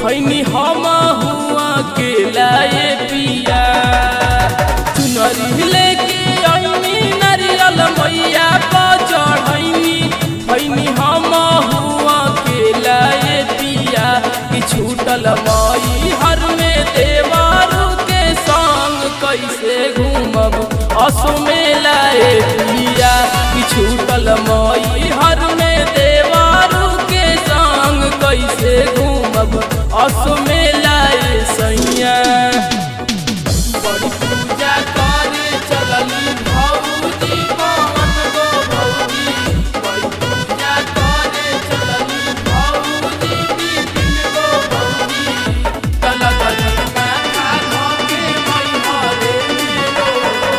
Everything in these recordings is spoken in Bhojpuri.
भैनी हम हुआ के लाए पिया चुनरी लेके अइनी नारियल मैया पर चढ़ैनी भैनी हम हुआ के लाए पिया कि छूटल मई हर में देवारू के संग कैसे घूमब असो में लाए पिया कि छूटल मई हर में देवारू के संग कैसे घूमब असो में लाए सैया बड़ी पूजा करे चलली भौजी पवन गो भौजी बड़ी पूजा करे चलली भौजी बिपिन गो भौजी तल तल माथा धोके मई हरे मेरो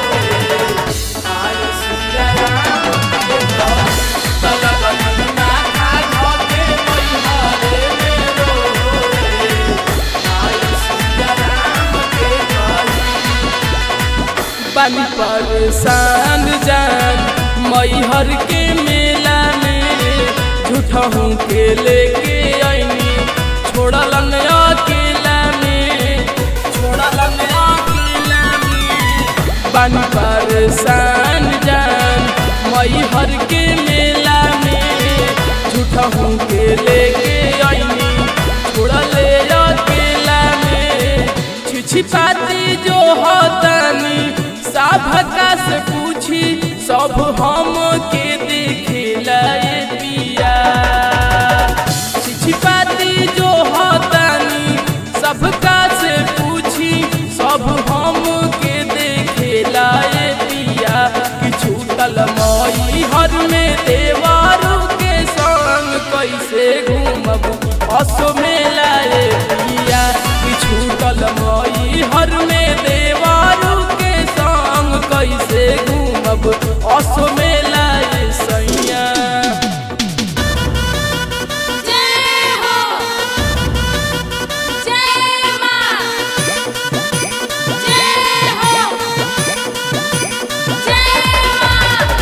आय सिया राम के घर। तल तल माथा धोके मई हरे मेरो आय सिया राम के घर। पानी परेशान जान मैहर के मेला में झूठहूँ के लेके आईनी छोड़लन अकेला में छोड़लन अकेला में पानी परेशान जान मैहर के मेला में झूठहूँ के लेके आईनी छोड़ले अकेला में छिछिपाती जो होतनी साभका से पूछी सब हम के देखेला ये पिया छिछिपाती जो होतनी सबका से पूछी सब हम के देखेला ये पिया कि छूटल मई हर में देवारू के संग कैसे घूमब असो मेला ये पिया कि छूटल मई हर में देवारू के संग कैसे घूमब असो मेला ये सैया जय हो जय मां जय हो जय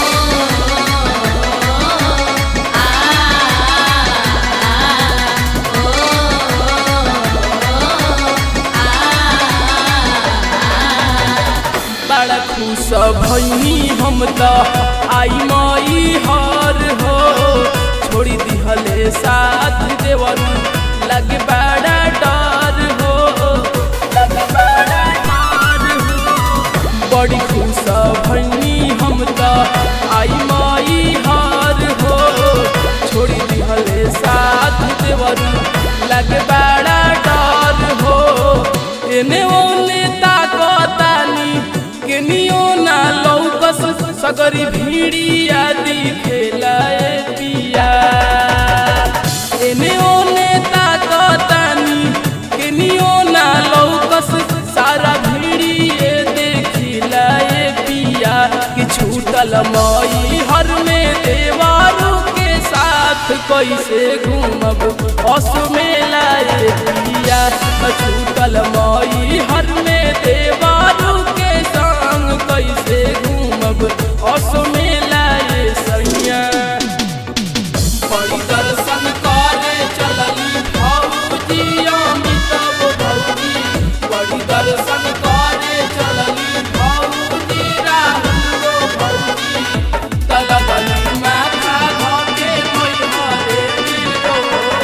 बड़ा खुश भैनी हम त आई मई हर हो छोड़ी दिहले साथ देवर लगे बड़ा डर हो लगे बड़ा डर हो बड़ी खुश भैनी हम त आई मई हर हो छोड़ी दिहले साथ देवर लगे बड़ा डर हो एने ओने ताकतानी केनियो ना लौकस सगरी भीड़िया दिखेला ए पिया एने ओने ताकतानी केनियो ना लौकस सारा भीड़िए देखिला ए पिया कि छूटल मई हर में देवारू के साथ कैसे घूमब अस मेला ए पिया छूटल मई हर में देवारू के संग कैसे घूमब अस मेला ए सैया बड़ी दर्शन करे चलली भौजी अमिताभ भौजी बड़ी दर्शन करे चलली भौजी राहुल गो भौजी तलबली माथा धोके मोई हरे मेरो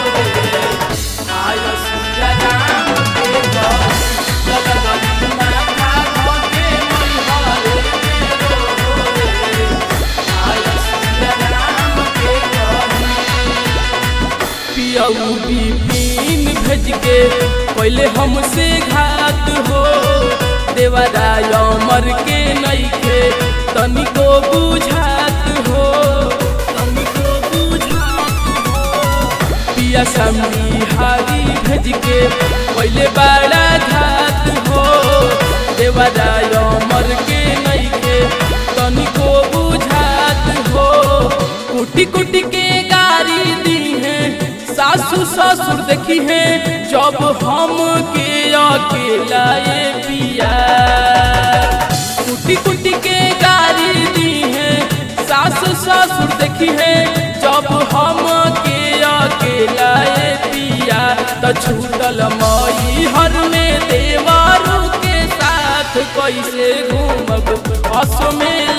आय सूर्य राम के घर तलबली माथा धोके मोई हरे मेरो आय सूर्य राम के घर पियऊ बिपिन भेज के पहले हमसे घात हो देवराय अमर के नईखे तनिको बुझात हो तनिको बुझात हो पिया समी हारी भेज के पहले बड़ा घात हो देवराय अमर के नईखे तनिको बुझात हो कुटी कुटी के गारी दी है सासू ससुर देखी है जब हम के अकेला ये पिया कुटी कुटी के गारी दी है सासू ससुर देखी है जब हम के अकेला ये पिया तो छूट असो में